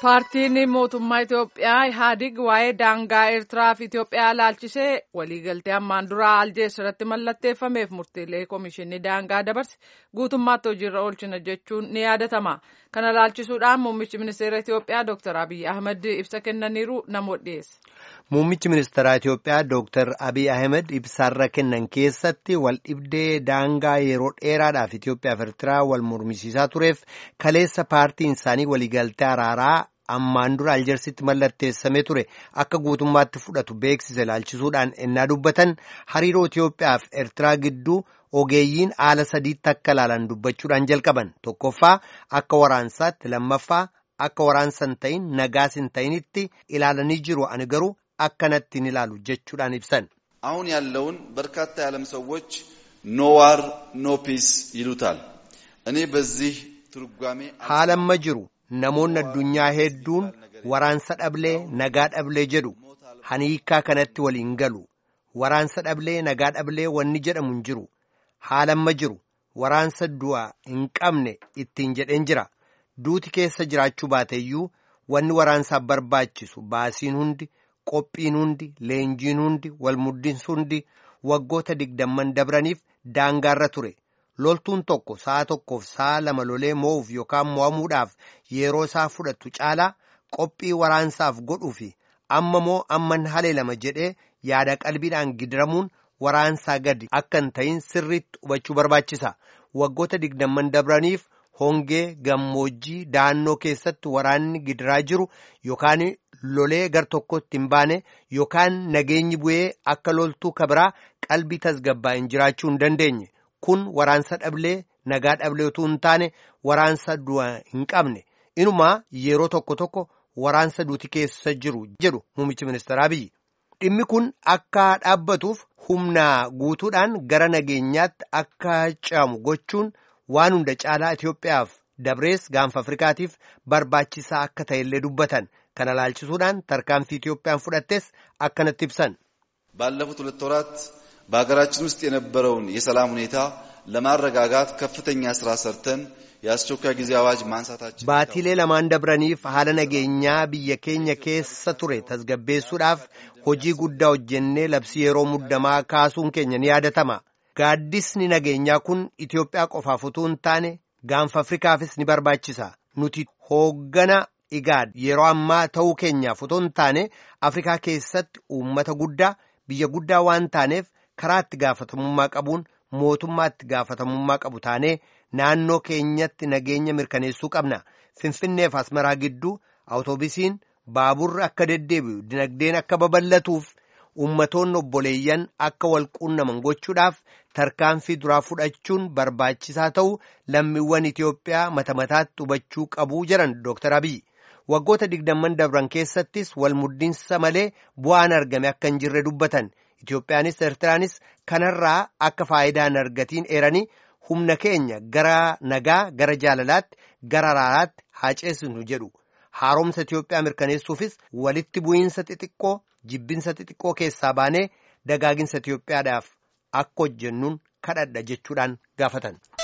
Paartiin mootummaa Itoophiyaa Ihaadig waa'ee daangaa Eertiraa fi Itoophiyaa laalchisee waliigaltee ammaan duraa Aljees irratti mallatteeffameef murtiilee komishinii daangaa dabarse guutummaatti hojiirra oolchina jechuun ni yaadatama. Kana laalchisuudhaan muummichi ministeera Itoophiyaa Dr. Abiy Ahmed ibsa kennaniiru namoota dhiyeesse. Muummichi ministeeraa Itoophiyaa Dr. Abiy Ahmed ibsaarra kennan keessatti wal dhibdee daangaa yeroo dheeraadhaaf Itoophiyaa fi Eertiraa wal mormisiisaa tureef kaleessa paartiin isaanii waliigaltee araaraa ammaan dura aljersitti mallatteessamee ture akka guutummaatti fudhatu beeksise laalchisuudhaan ennaa dubbatan hariiroo Itoophiyaa fi Eertiraa gidduu ogeeyyiin haala sadiitti akka ilaalan dubbachuudhaan jalqaban tokkoffaa akka waraansaatti lammaffaa akka waraansa hin ta'in nagaas hin ta'initti ilaalanii jiru ani garuu akkanatti hin ilaalu jechuudhaan ibsan. አሁን ያለውን በርካታ የዓለም ሰዎች ኖ ዋር ኖ ፒስ ይሉታል። እኔ በዚህ ትርጓሜ haalamma jiru namoonni addunyaa hedduun waraansa dhablee nagaa dhablee jedhu hani hiikkaa kanatti waliin galu waraansa dhablee nagaa dhablee wanni jedhamu hin jiru haalamma jiru waraansa du'a hin qabne ittiin jedheen jira duuti keessa jiraachuu baateeyyuu wanni waraansaaf barbaachisu baasiin hundi qophiin hundi leenjiin hundi walmuddinsi hundi waggoota digdamman dabraniif daangaarra ture. loltuun tokko sa'a tokkoof sa'a lama lolee moo'uuf yookaan mo'amuudhaaf yeroo isaa fudhatu caalaa qophii waraansaaf godhuu fi amma moo amman halee lama jedhee yaada qalbiidhaan gidiramuun waraansaa gadi akka hin ta'in sirriitti hubachuu barbaachisa waggoota digdamman dabraniif hongee gammoojjii da'annoo keessatti waraanni gidiraa jiru yookaan lolee gar tokkotti hin baane yookaan nageenyi bu'ee akka loltuu kabiraa qalbii tasgabbaa'in jiraachuu hin dandeenye. kun waraansa dhablee nagaa dhablee utuu hin taane waraansa du'a hin qabne inumaa yeroo tokko tokko waraansa duuti keessa jiru jedhu muummichi ministeeraa biyyi dhimmi kun akka dhaabbatuuf humna guutuudhaan gara nageenyaatti akka ce'amu gochuun waan hunda caalaa Itoophiyaaf dabrees gaanfa Afrikaatiif barbaachisaa akka ta'ellee dubbatan kana laalchisuudhaan tarkaanfii Itoophiyaan fudhattes akkanatti ibsan. ባለፉት ሁለት ወራት በሀገራችን ውስጥ የነበረውን የሰላም ሁኔታ ለማረጋጋት ከፍተኛ ስራ ሰርተን የአስቸኳይ ጊዜ አዋጅ ማንሳታችን baatiilee lamaan dabraniif haala nageenyaa biyya keenya keessa ture tasgabbeessuudhaaf hojii guddaa hojjennee labsii yeroo muddamaa kaasuun keenya ni yaadatama gaaddisni nageenyaa kun Itoophiyaa qofaaf utuu hin taane gaanfa Afrikaafis ni barbaachisa nuti hooggana igaad yeroo ammaa ta'uu keenyaaf utuu hin taane Afrikaa keessatti uummata guddaa biyya guddaa waan taaneef karaa itti gaafatamummaa qabuun mootummaa itti gaafatamummaa qabu taanee naannoo keenyatti nageenya mirkaneessuu qabna finfinneef asmaraa gidduu awutoobisiin baaburri akka deddeebi'u dinagdeen akka babal'atuuf ummatoonni obboleeyyan akka wal quunnaman gochuudhaaf tarkaanfii duraa fudhachuun barbaachisaa ta'u lammiiwwan Itoophiyaa mata mataatti hubachuu qabuu jedhan Dr. Abiy. waggoota digdamman dabran keessattis wal muddinsa malee bu'aan argame akka hin jirre dubbatan Itoophiyaanis Eertiraanis kanarraa akka faayidaa hin argatiin eeranii humna keenya gara nagaa gara jaalalaatti gara araaraatti haa ceesisnu jedhu haaromsa Itoophiyaa mirkaneessuufis walitti bu'iinsa xixiqqoo jibbinsa xixiqqoo keessaa baanee dagaaginsa Itoophiyaadhaaf akka hojjennuun kadhadha jechuudhaan gaafatan.